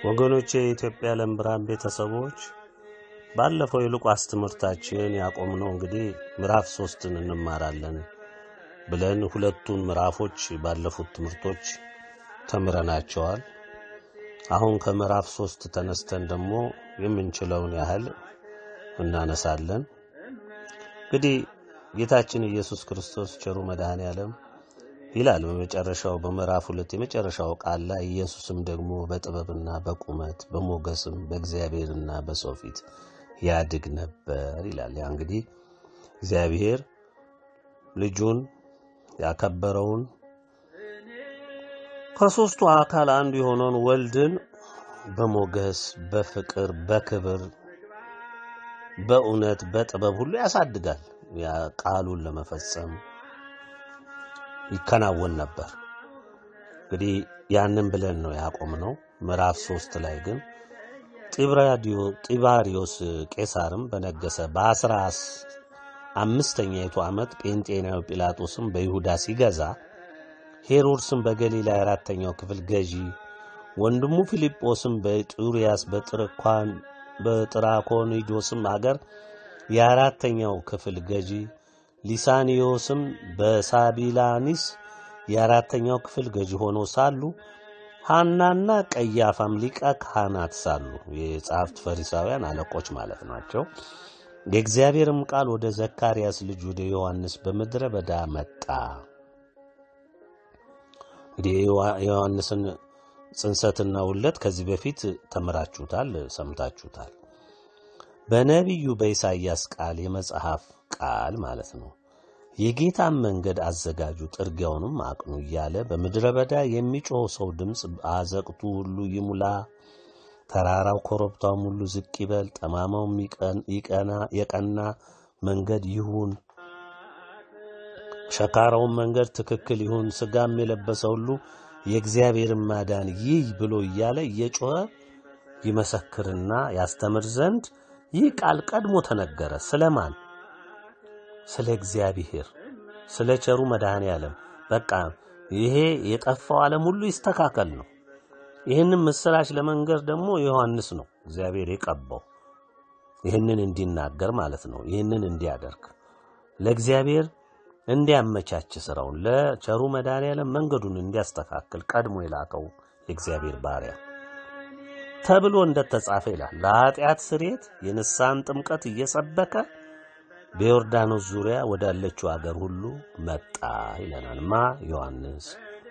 ወገኖቼ የኢትዮጵያ ዓለም ብርሃን ቤተሰቦች ባለፈው የሉቃስ ትምህርታችን ያቆምነው እንግዲህ ምዕራፍ ሶስትን እንማራለን ብለን ሁለቱን ምዕራፎች ባለፉት ትምህርቶች ተምረናቸዋል። አሁን ከምዕራፍ ሶስት ተነስተን ደግሞ የምንችለውን ያህል እናነሳለን። እንግዲህ ጌታችን ኢየሱስ ክርስቶስ ቸሩ መድኃኔ ዓለም ይላል በመጨረሻው በምዕራፍ ሁለት የመጨረሻው ቃል ላይ ኢየሱስም ደግሞ በጥበብና በቁመት በሞገስም በእግዚአብሔርና በሰው ፊት ያድግ ነበር ይላል። ያ እንግዲህ እግዚአብሔር ልጁን ያከበረውን ከሦስቱ አካል አንዱ የሆነውን ወልድን በሞገስ በፍቅር በክብር በእውነት በጥበብ ሁሉ ያሳድጋል። ያ ቃሉን ለመፈጸም ይከናወን ነበር። እንግዲህ ያንን ብለን ነው ያቆምነው። ምዕራፍ ሶስት ላይ ግን ጢባሪዮስ ቄሳርም በነገሰ በአስራ አምስተኛይቱ ዓመት ጴንጤናዊ ጲላጦስም በይሁዳ ሲገዛ ሄሮድስም በገሊላ የአራተኛው ክፍል ገዢ ወንድሙ ፊልጶስም በጡርያስ በጥራኮኒዶስም አገር የአራተኛው ክፍል ገዢ ሊሳኒዮስም በሳቢላኒስ የአራተኛው ክፍል ገዢ ሆነው ሳሉ ሐናና ቀያፋም ሊቀ ካህናት ሳሉ የጸሐፍት ፈሪሳውያን አለቆች ማለት ናቸው። የእግዚአብሔርም ቃል ወደ ዘካርያስ ልጅ ወደ ዮሐንስ በምድረ በዳ መጣ። እንግዲህ የዮሐንስን ጽንሰትና ውለት ከዚህ በፊት ተምራችሁታል፣ ሰምታችሁታል። በነቢዩ በኢሳይያስ ቃል የመጽሐፍ ቃል ማለት ነው። የጌታን መንገድ አዘጋጁ፣ ጥርጊያውንም አቅኑ እያለ በምድረ በዳ የሚጮኸው ሰው ድምፅ አዘቅቱ ሁሉ ይሙላ፣ ተራራው ኮረብታውም ሁሉ ዝቅ ይበል፣ ጠማማውም የቀና መንገድ ይሁን፣ ሸካራውን መንገድ ትክክል ይሁን፣ ሥጋም የለበሰ ሁሉ የእግዚአብሔርን ማዳን ይይ ብሎ እያለ እየጮኸ ይመሰክርና ያስተምር ዘንድ ይህ ቃል ቀድሞ ተነገረ። ስለማን? ስለ እግዚአብሔር፣ ስለ ቸሩ መድኃኔ ዓለም። በቃ ይሄ የጠፋው ዓለም ሁሉ ይስተካከል ነው። ይህንን ምስራች ለመንገር ደግሞ ዮሐንስ ነው እግዚአብሔር የቀባው ይህንን እንዲናገር ማለት ነው። ይህንን እንዲያደርግ ለእግዚአብሔር እንዲያመቻች ስራውን ለቸሩ መድኃኔ ዓለም መንገዱን እንዲያስተካክል ቀድሞ የላከው የእግዚአብሔር ባሪያ ተብሎ እንደተጻፈ ይላል። ለኃጢአት ስርየት የንስሐን ጥምቀት እየሰበከ በዮርዳኖስ ዙሪያ ወዳለችው አገር ሁሉ መጣ ይለናል ማ ዮሐንስ።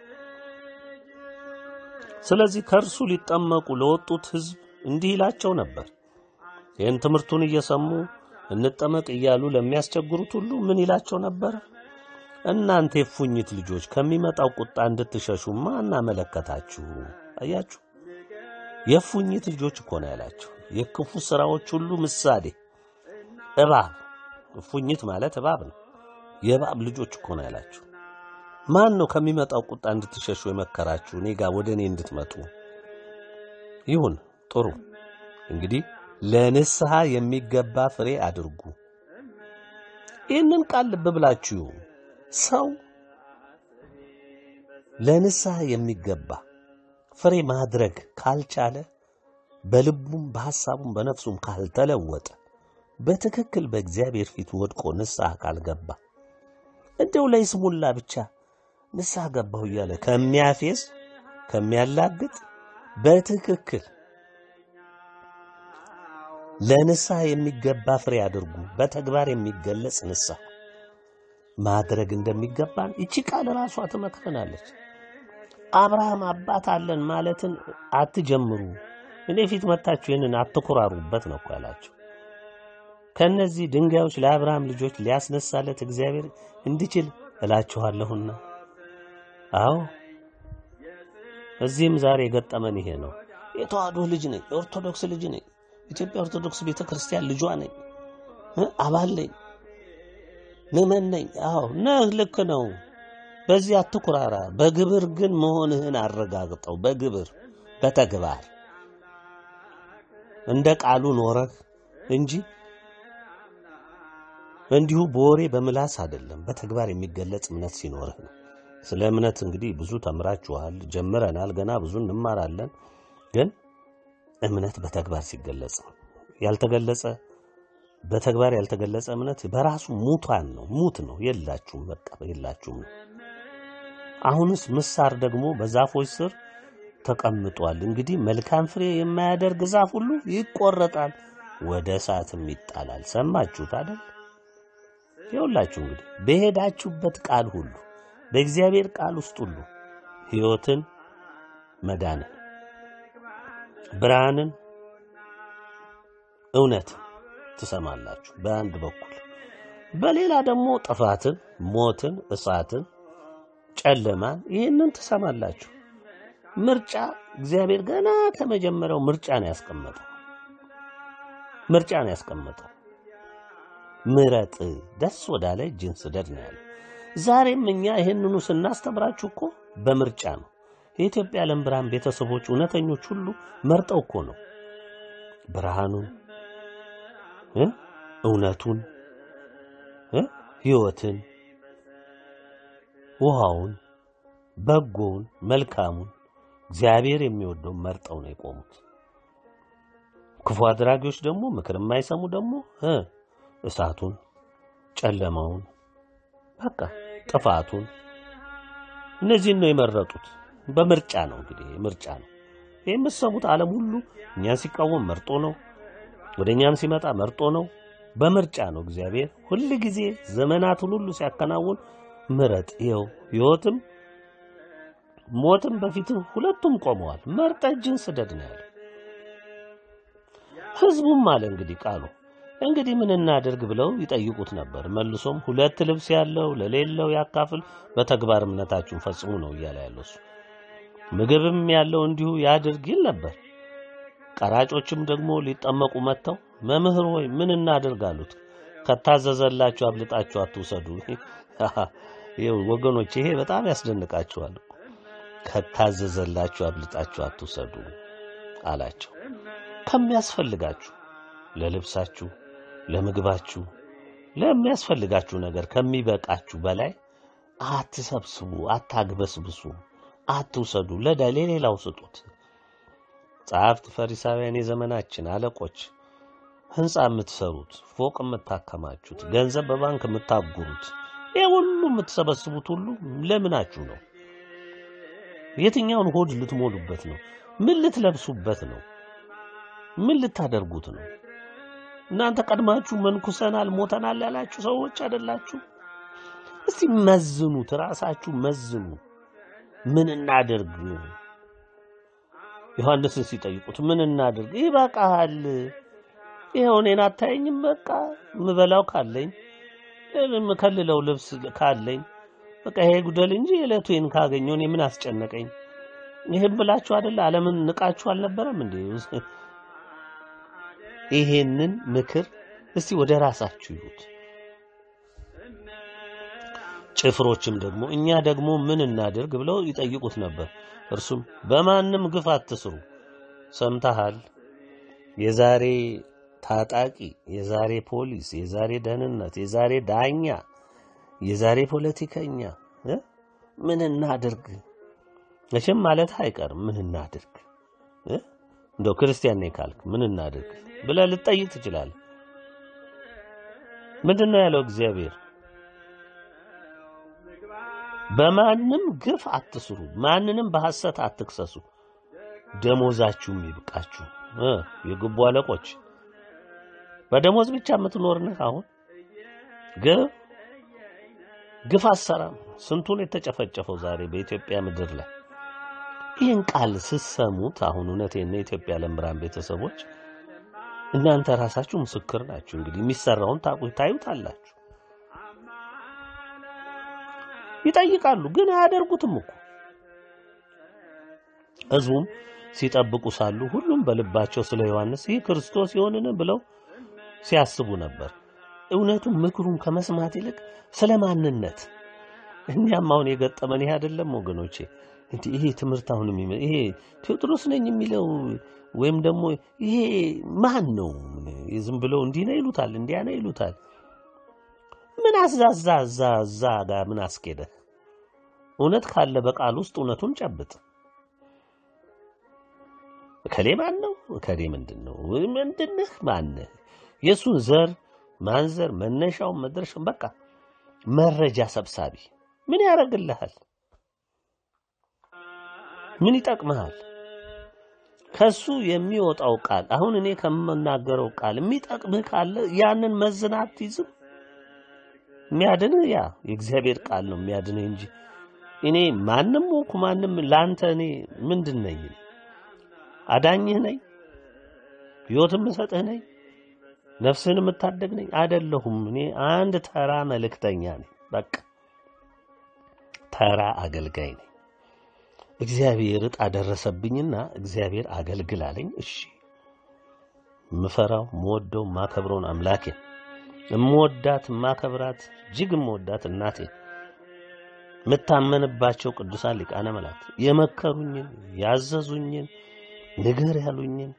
ስለዚህ ከእርሱ ሊጠመቁ ለወጡት ሕዝብ እንዲህ ይላቸው ነበር። ይህን ትምህርቱን እየሰሙ እንጠመቅ እያሉ ለሚያስቸግሩት ሁሉ ምን ይላቸው ነበር? እናንተ የፉኝት ልጆች ከሚመጣው ቁጣ እንድትሸሹ ማን አመለከታችሁ? አያችሁ፣ የፉኝት ልጆች እኮ ነው ያላቸው። የክፉ ሥራዎች ሁሉ ምሳሌ እባብ እፉኝት ማለት እባብ ነው። የእባብ ልጆች እኮ ነው ያላችሁ። ማን ነው ከሚመጣው ቁጣ እንድትሸሹ የመከራችሁ? እኔ ጋር ወደ እኔ እንድትመጡ ይሁን። ጥሩ እንግዲህ ለንስሐ የሚገባ ፍሬ አድርጉ። ይህንን ቃል ልብ ብላችሁ ሰው ለንስሐ የሚገባ ፍሬ ማድረግ ካልቻለ በልቡም በሐሳቡም በነፍሱም ካልተለወጠ በትክክል በእግዚአብሔር ፊት ወድቆ ንስሐ ካልገባ እንደው ለይስሙላ ብቻ ንስሐ ገባሁ እያለ ከሚያፌዝ ከሚያላግጥ በትክክል ለንስሐ የሚገባ ፍሬ አድርጉ። በተግባር የሚገለጽ ንስሐ ማድረግ እንደሚገባን ይቺ ቃል ራሷ ትመክረናለች። አብርሃም አባት አለን ማለትን አትጀምሩ። እኔ ፊት መታችሁ ይህንን አትኩራሩበት ነው እኮ ያላቸው። ከእነዚህ ድንጋዮች ለአብርሃም ልጆች ሊያስነሳለት እግዚአብሔር እንዲችል እላችኋለሁና። አዎ እዚህም ዛሬ የገጠመን ይሄ ነው። የተዋህዶ ልጅ ነኝ፣ የኦርቶዶክስ ልጅ ነኝ፣ ኢትዮጵያ ኦርቶዶክስ ቤተ ክርስቲያን ልጇ ነኝ፣ አባል ነኝ፣ ምዕመን ነኝ። አዎ ነህ፣ ልክ ነው። በዚህ አትኩራራ። በግብር ግን መሆንህን አረጋግጠው። በግብር በተግባር እንደ ቃሉ ኖረህ እንጂ እንዲሁ በወሬ በምላስ አይደለም። በተግባር የሚገለጽ እምነት ሲኖርህ ነው። ስለ እምነት እንግዲህ ብዙ ተምራችኋል፣ ጀምረናል፣ ገና ብዙ እንማራለን። ግን እምነት በተግባር ሲገለጽ ነው። ያልተገለጸ በተግባር ያልተገለጸ እምነት በራሱ ሙቷን ነው፣ ሙት ነው። የላችሁም፣ በቃ የላችሁም ነው። አሁንስ ምሳር ደግሞ በዛፎች ስር ተቀምጧል። እንግዲህ መልካም ፍሬ የማያደርግ ዛፍ ሁሉ ይቆረጣል፣ ወደ እሳትም ይጣላል። ሰማችሁት አይደል? ይኸውላችሁ እንግዲህ በሄዳችሁበት ቃል ሁሉ በእግዚአብሔር ቃል ውስጥ ሁሉ ሕይወትን፣ መዳንን፣ ብርሃንን፣ እውነትን ትሰማላችሁ በአንድ በኩል፣ በሌላ ደግሞ ጥፋትን፣ ሞትን፣ እሳትን፣ ጨለማን ይህንን ትሰማላችሁ። ምርጫ እግዚአብሔር ገና ከመጀመሪያው ምርጫ ነው ያስቀመጠው። ምርጫ ነው ያስቀመጠው። ምረጥ፣ ደስ ወዳለ እጅን ስደድ ነው ያለው። ዛሬም እኛ ይህንኑ ስናስተምራችሁ እኮ በምርጫ ነው። የኢትዮጵያ ዓለም ብርሃን ቤተሰቦች እውነተኞች ሁሉ መርጠው እኮ ነው ብርሃኑን እ እውነቱን እ ሕይወትን፣ ውሃውን፣ በጎውን፣ መልካሙን እግዚአብሔር የሚወደውን መርጠው ነው የቆሙት። ክፉ አድራጊዎች ደግሞ ምክር የማይሰሙ ደግሞ እ እሳቱን፣ ጨለማውን፣ በቃ ጥፋቱን እነዚህን ነው የመረጡት። በምርጫ ነው እንግዲህ ምርጫ ነው። ይህ የምትሰሙት ዓለም ሁሉ እኛን ሲቃወም መርጦ ነው፣ ወደ እኛም ሲመጣ መርጦ ነው። በምርጫ ነው እግዚአብሔር ሁል ጊዜ ዘመናትን ሁሉ ሲያከናውን ምረጥ። ይኸው ሕይወትም ሞትም በፊትም ሁለቱም ቆመዋል። መርጠ እጅን ስደድ ነው ያለው። ሕዝቡም አለ እንግዲህ ቃሉ እንግዲህ ምን እናድርግ ብለው ይጠይቁት ነበር። መልሶም ሁለት ልብስ ያለው ለሌለው ያካፍል፣ በተግባር እምነታችሁን ፈጽሙ ነው እያለ ያለው እሱ። ምግብም ያለው እንዲሁ ያድርግ ይል ነበር። ቀራጮችም ደግሞ ሊጠመቁ መጥተው መምህር ሆይ ምን እናድርግ አሉት። ከታዘዘላችሁ አብልጣችሁ አትውሰዱ። ይኸው ወገኖች ይሄ በጣም ያስደንቃችኋል። ከታዘዘላችሁ አብልጣችሁ አትውሰዱ አላቸው። ከሚያስፈልጋችሁ ለልብሳችሁ፣ ለምግባችሁ፣ ለሚያስፈልጋችሁ ነገር ከሚበቃችሁ በላይ አትሰብስቡ፣ አታግበስብሱ፣ አትውሰዱ። ለዳ ለሌላው ስጡት። ጸሐፍት ፈሪሳውያን፣ የዘመናችን አለቆች፣ ሕንፃ የምትሰሩት፣ ፎቅ የምታከማቹት፣ ገንዘብ በባንክ የምታጉሩት፣ ይህ ሁሉ የምትሰበስቡት ሁሉ ለምናችሁ ነው? የትኛውን ሆድ ልትሞሉበት ነው? ምን ልትለብሱበት ነው? ምን ልታደርጉት ነው? እናንተ ቀድማችሁ መንኩሰናል፣ ሞተናል ያላችሁ ሰዎች አይደላችሁ? እስቲ መዝኑት፣ ራሳችሁ መዝኑ። ምን እናድርግ? ዮሐንስን ሲጠይቁት ምን እናድርግ? ይበቃሃል፣ ይኸው እኔን አታየኝም? በቃ ምበላው ካለኝ የምከልለው ልብስ ካለኝ በቃ ይሄ ጉደል እንጂ የዕለቱን ካገኘው እኔ ምን አስጨነቀኝ? ይህን ብላችሁ አይደለ ዓለምን ንቃችሁ አልነበረም እንዴ? ይሄንን ምክር እስቲ ወደ ራሳችሁ ይዩት። ጭፍሮችም ደግሞ እኛ ደግሞ ምን እናድርግ ብለው ይጠይቁት ነበር። እርሱም በማንም ግፍ አትስሩ። ሰምተሃል? የዛሬ ታጣቂ፣ የዛሬ ፖሊስ፣ የዛሬ ደህንነት፣ የዛሬ ዳኛ፣ የዛሬ ፖለቲከኛ እ ምን እናድርግ መቼም ማለት አይቀርም። ምን እናድርግ እ እንደው ክርስቲያን ነኝ ካልክ ምን እናድርግ ብለህ ልትጠይቅ ትችላለህ። ምንድን ነው ያለው እግዚአብሔር? በማንም ግፍ አትስሩ፣ ማንንም በሐሰት አትክሰሱ፣ ደሞዛችሁም ይብቃችሁ። እ የግቡ አለቆች በደሞዝ ብቻ የምትኖር ነህ። አሁን ግፍ ግፍ አሰራም ስንቱን የተጨፈጨፈው ዛሬ በኢትዮጵያ ምድር ላይ ይህን ቃል ስትሰሙት አሁን እውነቴን የኢትዮጵያ ዓለም ብርሃን ቤተሰቦች እናንተ ራሳችሁ ምስክር ናችሁ። እንግዲህ የሚሰራውን ታቁ ታዩታላችሁ። ይጠይቃሉ፣ ግን አያደርጉትም እኮ ሕዝቡም ሲጠብቁ ሳሉ ሁሉም በልባቸው ስለ ዮሐንስ ይህ ክርስቶስ ይሆንን ብለው ሲያስቡ ነበር። እውነቱም ምክሩን ከመስማት ይልቅ ስለ ማንነት እኛም አሁን የገጠመን ይሄ አይደለም ወገኖቼ። እንዲህ ይሄ ትምህርት አሁን የሚመ ይሄ ቴዎድሮስ ነኝ የሚለው ወይም ደግሞ ይሄ ማን ነው? ዝም ብለው እንዲህ ነው ይሉታል፣ እንዲያ ነው ይሉታል። ምን አዛዛ እዛ እዛ ጋር ምን አስኬደ? እውነት ካለ በቃል ውስጥ እውነቱን ጨብጥ። እከሌ ማን ነው? እከሌ ምንድን ነው? ምንድንህ? ማንህ? የእሱን ዘር ማንዘር መነሻውን መድረሻውን በቃ መረጃ ሰብሳቢ ምን ያደርግልሃል? ምን ይጠቅምሃል? ከሱ የሚወጣው ቃል አሁን እኔ ከምናገረው ቃል የሚጠቅምህ ካለ ያንን መዝና አትይዝም። የሚያድንህ ያ የእግዚአብሔር ቃል ነው የሚያድንህ እንጂ እኔ ማንም ሆንኩ ማንም ለአንተ እኔ ምንድን ነኝ? አዳኝህ ነኝ? ሕይወት የምሰጥህ ነኝ? ነፍስህን የምታደግ ነኝ? አይደለሁም። እኔ አንድ ተራ መልእክተኛ ነኝ። በቃ ተራ አገልጋይ ነኝ። እግዚአብሔር ዕጣ ደረሰብኝና እግዚአብሔር አገልግል አለኝ። እሺ የምፈራው የምወደው የማከብረውን አምላኬ እምወዳት የማከብራት እጅግ የምወዳት እናቴ የምታመንባቸው ቅዱሳን ሊቃነ መላእክት የመከሩኝን ያዘዙኝን ንገር ያሉኝን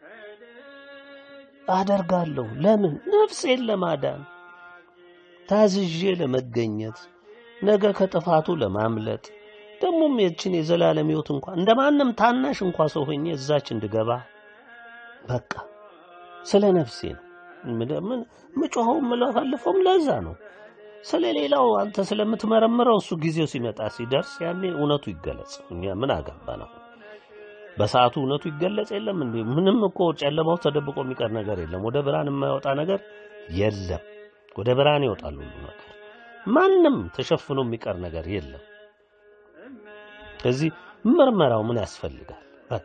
አደርጋለሁ። ለምን? ነፍሴን ለማዳን ታዝዤ ለመገኘት ነገ ከጥፋቱ ለማምለጥ ደግሞም የችን የዘላለም ሕይወት እንኳን እንደማንም ታናሽ እንኳ ሰው ሆኜ እዛች እንድገባ በቃ ስለ ነፍሴ ነው። ምን ምጮኸው ምለፈልፈውም ለዛ ነው። ስለ ሌላው አንተ ስለምትመረምረው እሱ ጊዜው ሲመጣ ሲደርስ ያኔ እውነቱ ይገለጽ። እኛ ምን አገባ ነው? በሰዓቱ እውነቱ ይገለጽ የለም እንዴ? ምንም እኮ ጨለማው ተደብቆ የሚቀር ነገር የለም። ወደ ብርሃን የማይወጣ ነገር የለም። ወደ ብርሃን ይወጣል ሁሉ ነገር። ማንም ተሸፍኖ የሚቀር ነገር የለም። ስለዚህ ምርመራው ምን ያስፈልጋል? በቃ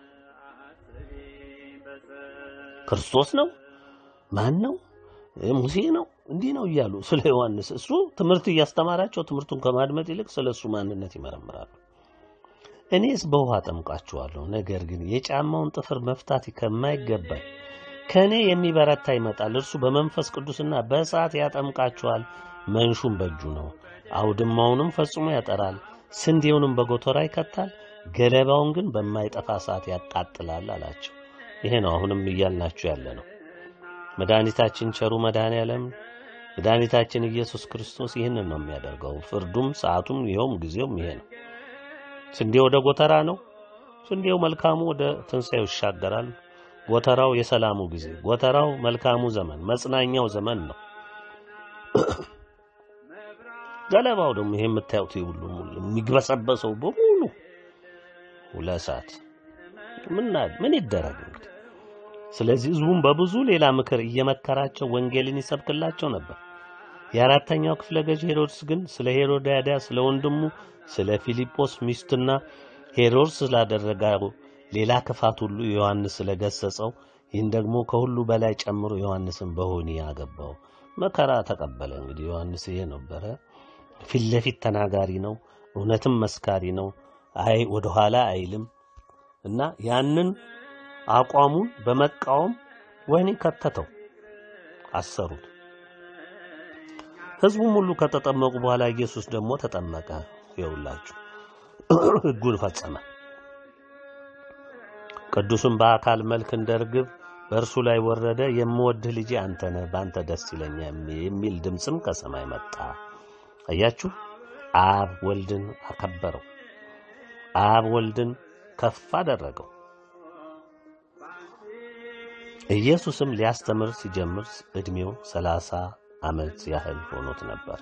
ክርስቶስ ነው ማን ነው ሙሴ ነው እንዲህ ነው እያሉ ስለ ዮሐንስ እሱ ትምህርት እያስተማራቸው ትምህርቱን ከማድመጥ ይልቅ ስለ እሱ ማንነት ይመረምራሉ። እኔስ በውሃ ጠምቃችኋለሁ፣ ነገር ግን የጫማውን ጥፍር መፍታት ከማይገባኝ ከእኔ የሚበረታ ይመጣል፣ እርሱ በመንፈስ ቅዱስና በእሳት ያጠምቃችኋል። መንሹም በእጁ ነው፣ አውድማውንም ፈጽሞ ያጠራል፣ ስንዴውንም በጎተራ ይከታል፣ ገለባውን ግን በማይጠፋ እሳት ያቃጥላል አላቸው። ይሄ ነው አሁንም እያልናችሁ ያለ ነው። መድኃኒታችን ቸሩ መድኃኔ ዓለም መድኃኒታችን ኢየሱስ ክርስቶስ ይህንን ነው የሚያደርገው። ፍርዱም ሰዓቱም ይኸውም ጊዜውም ይሄ ነው። ስንዴ ወደ ጎተራ ነው። ስንዴው መልካሙ ወደ ትንሣኤው ይሻገራል። ጎተራው የሰላሙ ጊዜ፣ ጎተራው መልካሙ ዘመን፣ መጽናኛው ዘመን ነው። ገለባው ደግሞ ይሄ የምታዩት ሁሉ የሚግበሰበሰው በሙሉ ለእሳት ምን ይደረግ እንግዲህ ስለዚህ ሕዝቡም በብዙ ሌላ ምክር እየመከራቸው ወንጌልን ይሰብክላቸው ነበር። የአራተኛው ክፍለ ገዥ ሄሮድስ ግን ስለ ሄሮድያዳ ስለ ወንድሙ ስለ ፊልጶስ ሚስትና ሄሮድስ ስላደረገው ሌላ ክፋት ሁሉ ዮሐንስ ስለገሰጸው ይህን ደግሞ ከሁሉ በላይ ጨምሮ ዮሐንስን በሆኒ አገባው። መከራ ተቀበለ። እንግዲህ ዮሐንስ ይሄ ነበረ። ፊት ለፊት ተናጋሪ ነው፣ እውነትም መስካሪ ነው። አይ ወደኋላ አይልም እና ያንን አቋሙን በመቃወም ወህኒ ከተተው፣ አሰሩት። ሕዝቡም ሁሉ ከተጠመቁ በኋላ ኢየሱስ ደግሞ ተጠመቀ። ይውላችሁ ሕጉን ፈጸመ። ቅዱስም በአካል መልክ እንደ ርግብ በእርሱ ላይ ወረደ። የምወድህ ልጄ አንተ ነህ፣ በአንተ ደስ ይለኛል የሚል ድምፅም ከሰማይ መጣ። አያችሁ፣ አብ ወልድን አከበረው። አብ ወልድን ከፍ አደረገው። ኢየሱስም ሊያስተምር ሲጀምር ዕድሜው ሰላሳ ዓመት ያህል ሆኖት ነበር።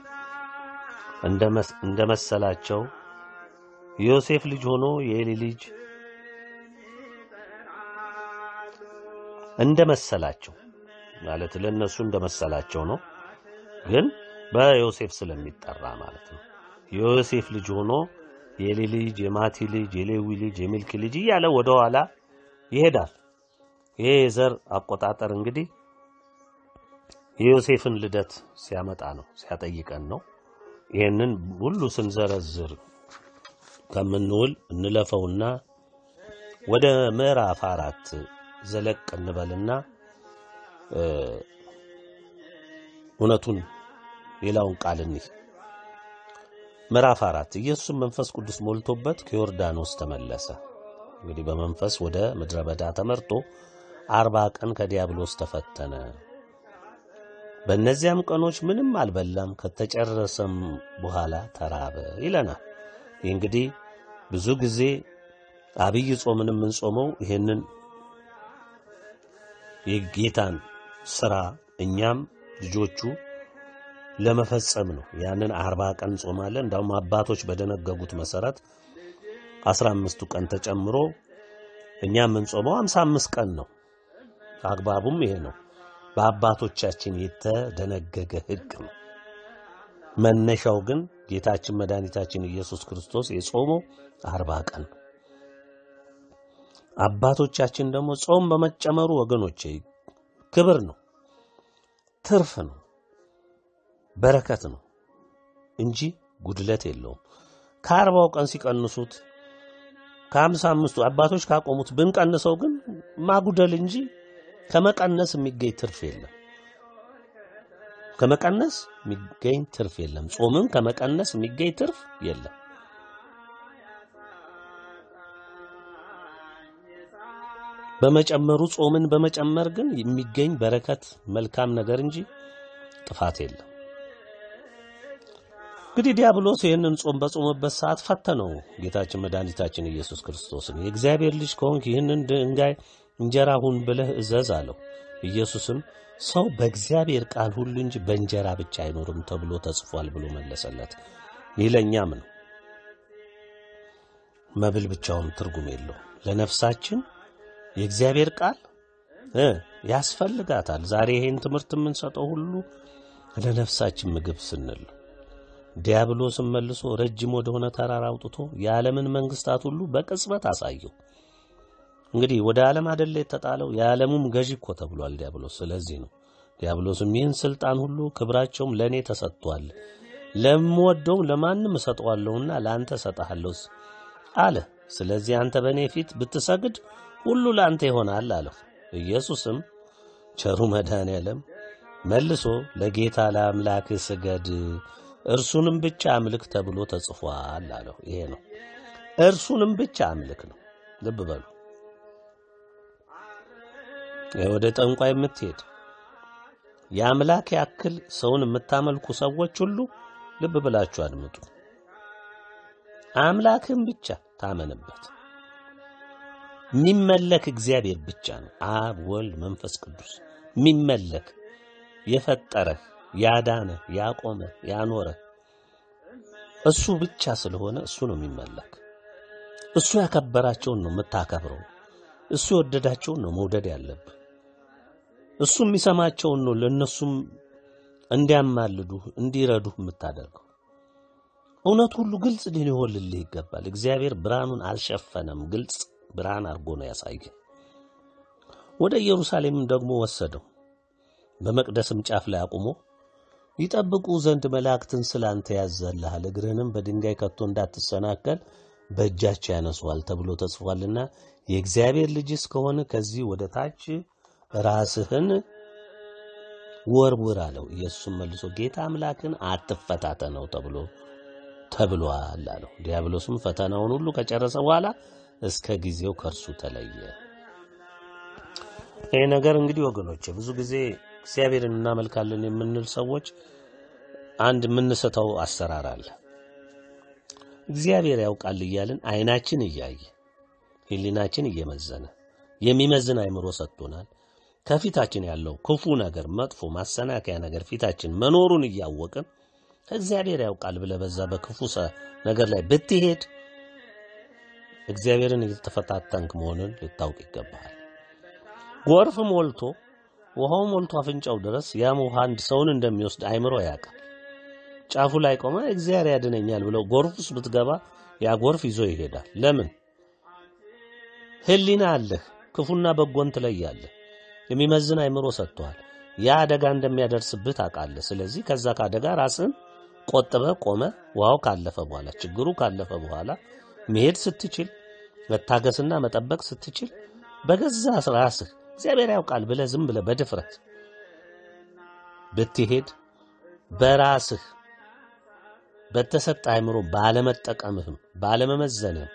እንደ መሰላቸው ዮሴፍ ልጅ ሆኖ የኤሊ ልጅ እንደ መሰላቸው ማለት ለነሱ እንደ መሰላቸው ነው፣ ግን በዮሴፍ ስለሚጠራ ማለት ነው። የዮሴፍ ልጅ ሆኖ የኤሊ ልጅ፣ የማቲ ልጅ፣ የሌዊ ልጅ፣ የሚልኪ ልጅ እያለ ወደ ኋላ ይሄዳል። ይሄ የዘር አቆጣጠር እንግዲህ የዮሴፍን ልደት ሲያመጣ ነው ሲያጠይቀን ነው። ይህንን ሁሉ ስንዘረዝር ከምንውል እንለፈውና ወደ ምዕራፍ አራት ዘለቅ እንበልና እውነቱን ሌላውን ቃል እንይ። ምዕራፍ አራት ኢየሱስም መንፈስ ቅዱስ ሞልቶበት ከዮርዳኖስ ተመለሰ። እንግዲህ በመንፈስ ወደ ምድረ በዳ ተመርጦ አርባ ቀን ከዲያብሎስ ተፈተነ። በእነዚያም ቀኖች ምንም አልበላም፣ ከተጨረሰም በኋላ ተራበ ይለናል። ይህ እንግዲህ ብዙ ጊዜ አብይ ጾምን የምንጾመው ይህንን የጌታን ስራ እኛም ልጆቹ ለመፈጸም ነው። ያንን አርባ ቀን ጾማለን። እንዳውም አባቶች በደነገጉት መሰረት አስራ አምስቱ ቀን ተጨምሮ እኛ የምንጾመው አምሳ አምስት ቀን ነው። አግባቡም ይሄ ነው። በአባቶቻችን የተደነገገ ሕግ ነው። መነሻው ግን ጌታችን መድኃኒታችን ኢየሱስ ክርስቶስ የጾመው አርባ ቀን ነው። አባቶቻችን ደግሞ ጾም በመጨመሩ ወገኖቼ ክብር ነው፣ ትርፍ ነው፣ በረከት ነው እንጂ ጉድለት የለውም። ከአርባው ቀን ሲቀንሱት ከሀምሳ አምስቱ አባቶች ካቆሙት ብንቀንሰው ግን ማጉደል እንጂ ከመቀነስ የሚገኝ ትርፍ የለም። ከመቀነስ የሚገኝ ትርፍ የለም። ጾምን ከመቀነስ የሚገኝ ትርፍ የለም። በመጨመሩ ጾምን በመጨመር ግን የሚገኝ በረከት መልካም ነገር እንጂ ጥፋት የለም። እንግዲህ ዲያብሎስ ይህንን ጾም በጾመበት ሰዓት ፈተነው ጌታችን መድኃኒታችን ኢየሱስ ክርስቶስን። የእግዚአብሔር ልጅ ከሆንክ ይህንን ድንጋይ እንጀራ ሁን ብለህ እዘዝ አለው። ኢየሱስም ሰው በእግዚአብሔር ቃል ሁሉ እንጂ በእንጀራ ብቻ አይኖርም ተብሎ ተጽፏል ብሎ መለሰለት። ይህ ለእኛም ነው። መብል ብቻውን ትርጉም የለው። ለነፍሳችን የእግዚአብሔር ቃል እ ያስፈልጋታል። ዛሬ ይሄን ትምህርት የምንሰጠው ሁሉ ለነፍሳችን ምግብ ስንል ዲያብሎስም መልሶ ረጅም ወደሆነ ተራራ አውጥቶ የዓለምን መንግስታት ሁሉ በቅጽበት አሳየው። እንግዲህ ወደ ዓለም አደለ የተጣለው የዓለሙም ገዢ እኮ ተብሏል ዲያብሎስ። ስለዚህ ነው ዲያብሎስም ይህን ስልጣን ሁሉ ክብራቸውም ለእኔ ተሰጥቷል፣ ለምወደውም ለማንም እሰጠዋለሁና ለአንተ እሰጥሃለሁ አለ። ስለዚህ አንተ በእኔ ፊት ብትሰግድ ሁሉ ለአንተ ይሆናል አለው። ኢየሱስም ቸሩ መድኃኔዓለም መልሶ ለጌታ ለአምላክህ ስገድ እርሱንም ብቻ አምልክ ተብሎ ተጽፏል አለው። ይሄ ነው እርሱንም ብቻ አምልክ ነው። ልብ በሉ። ወደ ጠንቋይ የምትሄድ የአምላክ ያክል ሰውን የምታመልኩ ሰዎች ሁሉ ልብ ብላችሁ አድምጡ። አምላክን ብቻ ታመንበት። የሚመለክ እግዚአብሔር ብቻ ነው። አብ፣ ወልድ፣ መንፈስ ቅዱስ የሚመለክ የፈጠረህ ያዳነህ ያቆመህ ያኖረህ እሱ ብቻ ስለሆነ እሱ ነው የሚመለክ። እሱ ያከበራቸውን ነው የምታከብረው። እሱ የወደዳቸውን ነው መውደድ ያለብህ። እሱ የሚሰማቸውን ነው ለእነሱም እንዲያማልዱህ እንዲረዱህ የምታደርገው። እውነት ሁሉ ግልጽ ሊሆንልህ ይገባል። እግዚአብሔር ብርሃኑን አልሸፈነም፣ ግልጽ ብርሃን አድርጎ ነው ያሳየ። ወደ ኢየሩሳሌምም ደግሞ ወሰደው። በመቅደስም ጫፍ ላይ አቁሞ ይጠብቁ ዘንድ መላእክትን ስላንተ ያዘልሃል፣ እግርህንም በድንጋይ ከቶ እንዳትሰናከል በእጃቸው ያነሱዋል ተብሎ ተጽፏልና የእግዚአብሔር ልጅስ ከሆነ ከዚህ ወደ ታች ራስህን ወርውር አለው። ኢየሱስም መልሶ ጌታ አምላክን አትፈታተነው ተብሎ ተብሏል አለው። ዲያብሎስም ፈተናውን ሁሉ ከጨረሰ በኋላ እስከ ጊዜው ከእርሱ ተለየ። ይህ ነገር እንግዲህ ወገኖች ብዙ ጊዜ እግዚአብሔርን እናመልካለን የምንል ሰዎች አንድ የምንስተው አሰራር አለ። እግዚአብሔር ያውቃል እያልን አይናችን እያየ ሕሊናችን እየመዘነ የሚመዝን አእምሮ ሰጥቶናል። ከፊታችን ያለው ክፉ ነገር፣ መጥፎ ማሰናከያ ነገር ፊታችን መኖሩን እያወቅን እግዚአብሔር ያውቃል ብለህ በዛ በክፉ ነገር ላይ ብትሄድ እግዚአብሔርን እየተፈታተንክ መሆንን ልታውቅ ይገባሃል። ጎርፍ ሞልቶ ውሃው ሞልቶ አፍንጫው ድረስ ያም ውሃ አንድ ሰውን እንደሚወስድ አእምሮ ያውቃል። ጫፉ ላይ ቆመ እግዚአብሔር ያድነኛል ብለው ጎርፍ ውስጥ ብትገባ ያ ጎርፍ ይዞ ይሄዳል። ለምን? ሕሊና አለህ። ክፉና በጎን ትለያለህ። የሚመዝን አእምሮ ሰጥቷል። ያ አደጋ እንደሚያደርስብህ ታውቃለህ። ስለዚህ ከዛ ከአደጋ ራስን ቆጥበ ቆመ ውሃው ካለፈ በኋላ ችግሩ ካለፈ በኋላ መሄድ ስትችል መታገስና መጠበቅ ስትችል በገዛ ራስህ እግዚአብሔር ያውቃል ብለህ ዝም ብለህ በድፍረት ብትሄድ በራስህ በተሰጠ አእምሮ ባለመጠቀምህም ባለመመዘንህም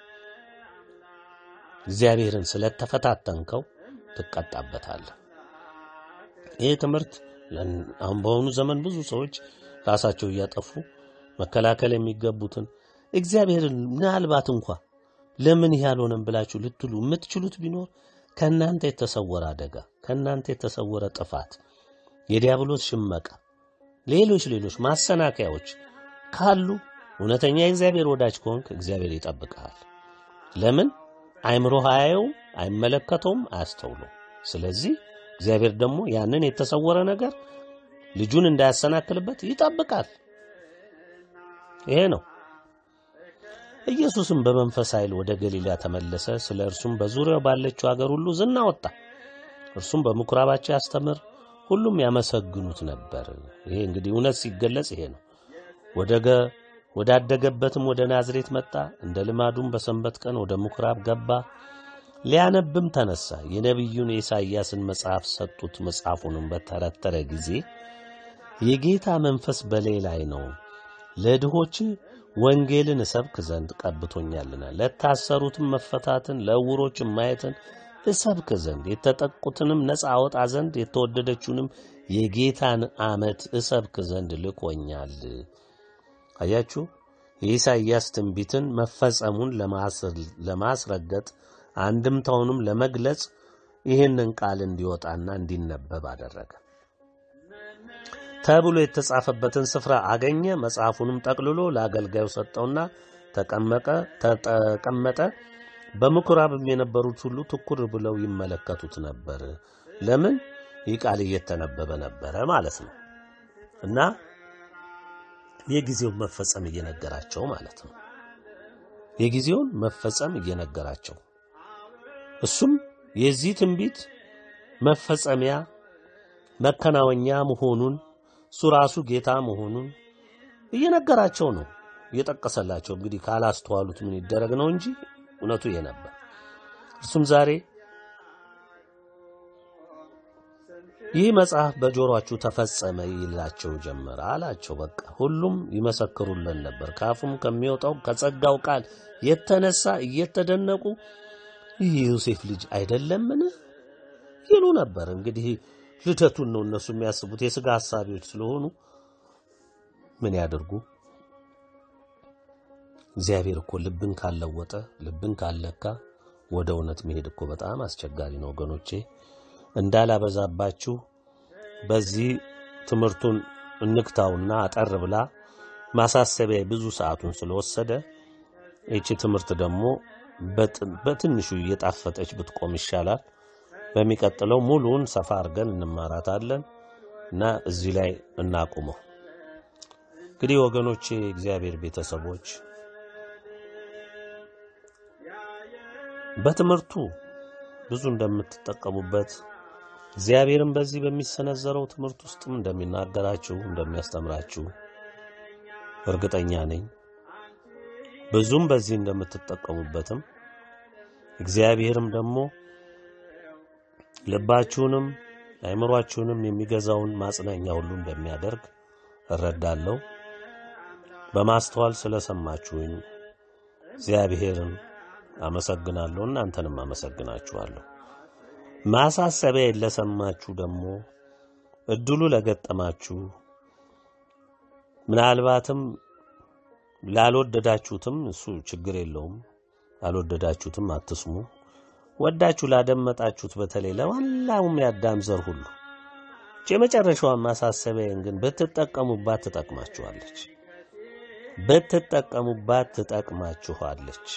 እግዚአብሔርን ስለተፈታተንከው ትቀጣበታለህ። ይህ ትምህርት አሁን በአሁኑ ዘመን ብዙ ሰዎች ራሳቸው እያጠፉ መከላከል የሚገቡትን እግዚአብሔርን ምናልባት እንኳ ለምን ይህ አልሆነም ብላችሁ ልትሉ የምትችሉት ቢኖር ከእናንተ የተሰወረ አደጋ፣ ከእናንተ የተሰወረ ጥፋት፣ የዲያብሎስ ሽመቃ፣ ሌሎች ሌሎች ማሰናከያዎች ካሉ እውነተኛ የእግዚአብሔር ወዳጅ ከሆንክ እግዚአብሔር ይጠብቅሃል። ለምን? አይምሮህ አያየውም፣ አይመለከተውም፣ አያስተውለውም። ስለዚህ እግዚአብሔር ደግሞ ያንን የተሰወረ ነገር ልጁን እንዳያሰናክልበት ይጠብቃል። ይሄ ነው። ኢየሱስም በመንፈስ ኃይል ወደ ገሊላ ተመለሰ። ስለ እርሱም በዙሪያው ባለችው አገር ሁሉ ዝና ወጣ። እርሱም በምኩራባቸው ያስተምር፣ ሁሉም ያመሰግኑት ነበር። ይሄ እንግዲህ እውነት ሲገለጽ ይሄ ነው። ወደ ገ- ወዳደገበትም ወደ ናዝሬት መጣ። እንደ ልማዱም በሰንበት ቀን ወደ ምኩራብ ገባ። ሊያነብም ተነሳ። የነቢዩን የኢሳይያስን መጽሐፍ ሰጡት። መጽሐፉንም በተረተረ ጊዜ የጌታ መንፈስ በላይ ላይ ነው፣ ለድሆች ወንጌልን እሰብክ ዘንድ ቀብቶኛልና፣ ለታሰሩትም መፈታትን፣ ለዕውሮችም ማየትን እሰብክ ዘንድ፣ የተጠቁትንም ነፃ አወጣ ዘንድ፣ የተወደደችውንም የጌታን ዓመት እሰብክ ዘንድ ልኮኛል። አያችሁ፣ የኢሳይያስ ትንቢትን መፈጸሙን ለማስር- ለማስረገጥ አንድምታውንም ለመግለጽ ይህንን ቃል እንዲወጣና እንዲነበብ አደረገ ተብሎ የተጻፈበትን ስፍራ አገኘ። መጽሐፉንም ጠቅልሎ ለአገልጋዩ ሰጠውና ተቀመቀ ተቀመጠ። በምኩራብም የነበሩት ሁሉ ትኩር ብለው ይመለከቱት ነበር። ለምን? ይህ ቃል እየተነበበ ነበረ ማለት ነው እና የጊዜውን መፈጸም እየነገራቸው ማለት ነው። የጊዜውን መፈጸም እየነገራቸው እሱም የዚህ ትንቢት መፈጸሚያ መከናወኛ መሆኑን እሱ ራሱ ጌታ መሆኑን እየነገራቸው ነው እየጠቀሰላቸው። እንግዲህ ካላስተዋሉት ምን ይደረግ ነው እንጂ እውነቱ ይሄ ነበር። እርሱም ዛሬ ይህ መጽሐፍ በጆሮአችሁ ተፈጸመ ይላቸው ጀመረ አላቸው። በቃ ሁሉም ይመሰክሩለን ነበር። ከአፉም ከሚወጣው ከጸጋው ቃል የተነሳ እየተደነቁ ይህ የዮሴፍ ልጅ አይደለምን ይሉ ነበር። እንግዲህ ልደቱን ነው እነሱ የሚያስቡት የሥጋ ሐሳቢዎች ስለሆኑ ምን ያደርጉ? እግዚአብሔር እኮ ልብን ካለወጠ ልብን ካለካ ወደ እውነት መሄድ እኮ በጣም አስቸጋሪ ነው ወገኖቼ። እንዳላበዛባችሁ በዚህ ትምህርቱን እንክታውና አጠር ብላ ማሳሰቢያ ብዙ ሰዓቱን ስለወሰደ ይቺ ትምህርት ደግሞ በጥ- በትንሹ እየጣፈጠች ብትቆም ይሻላል። በሚቀጥለው ሙሉውን ሰፋ አድርገን እንማራታለን እና እዚህ ላይ እናቁመው። እንግዲህ ወገኖቼ፣ እግዚአብሔር ቤተሰቦች በትምህርቱ ብዙ እንደምትጠቀሙበት እግዚአብሔርም በዚህ በሚሰነዘረው ትምህርት ውስጥም እንደሚናገራችሁ እንደሚያስተምራችሁ እርግጠኛ ነኝ። ብዙም በዚህ እንደምትጠቀሙበትም እግዚአብሔርም ደግሞ ልባችሁንም አእምሯችሁንም የሚገዛውን ማጽናኛ ሁሉ እንደሚያደርግ እረዳለሁ። በማስተዋል ስለሰማችሁኝ እግዚአብሔርን አመሰግናለሁ። እናንተንም አመሰግናችኋለሁ። ማሳሰቢያ ለሰማችሁ ደግሞ እድሉ ለገጠማችሁ ምናልባትም ላልወደዳችሁትም እሱ ችግር የለውም። ላልወደዳችሁትም አትስሙ። ወዳችሁ ላደመጣችሁት በተለይ ለዋላውም የአዳም ዘር ሁሉ ይህች የመጨረሻዋን ማሳሰቢያን ግን ብትጠቀሙባት ትጠቅማችኋለች። ብትጠቀሙባት ትጠቅማችኋለች።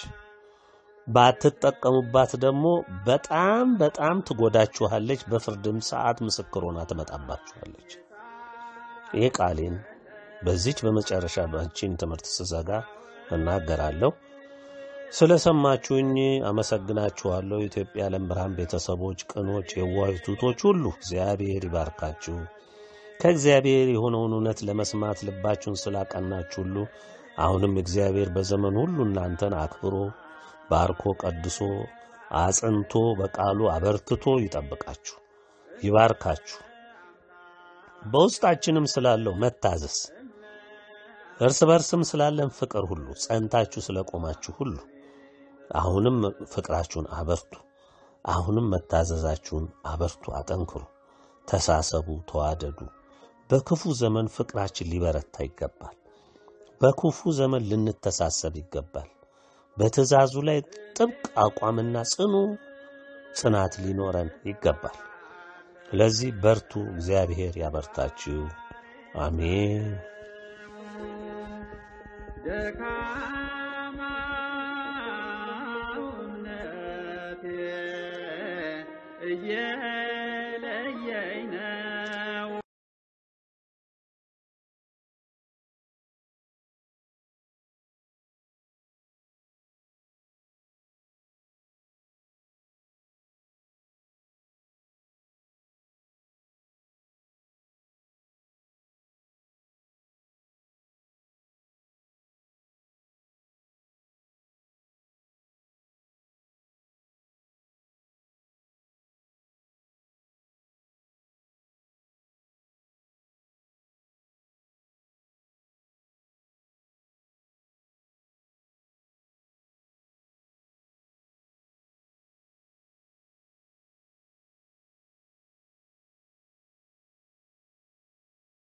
ባትጠቀሙባት ደግሞ በጣም በጣም ትጎዳችኋለች። በፍርድም ሰዓት ምስክር ሆና ትመጣባችኋለች። ይህ ቃሌን በዚች በመጨረሻ ባችን ትምህርት ስዘጋ እናገራለሁ። ስለሰማችሁኝ አመሰግናችኋለሁ። የኢትዮጵያ ዓለም ብርሃን ቤተሰቦች፣ ቅኖች፣ የዋህ ቱቶች ሁሉ እግዚአብሔር ይባርካችሁ። ከእግዚአብሔር የሆነውን እውነት ለመስማት ልባችሁን ስላቀናችሁ ሁሉ አሁንም እግዚአብሔር በዘመን ሁሉ እናንተን አክብሮ ባርኮ ቀድሶ አጽንቶ በቃሉ አበርትቶ ይጠብቃችሁ፣ ይባርካችሁ። በውስጣችንም ስላለው መታዘዝ እርስ በርስም ስላለን ፍቅር ሁሉ ጸንታችሁ ስለቆማችሁ ሁሉ አሁንም ፍቅራችሁን አበርቱ። አሁንም መታዘዛችሁን አበርቱ፣ አጠንክሩ፣ ተሳሰቡ፣ ተዋደዱ። በክፉ ዘመን ፍቅራችን ሊበረታ ይገባል። በክፉ ዘመን ልንተሳሰብ ይገባል። በትእዛዙ ላይ ጥብቅ አቋምና ጽኑ ጽናት ሊኖረን ይገባል። ስለዚህ በርቱ፣ እግዚአብሔር ያበርታችሁ። አሜን። ደካማውነቴ እየ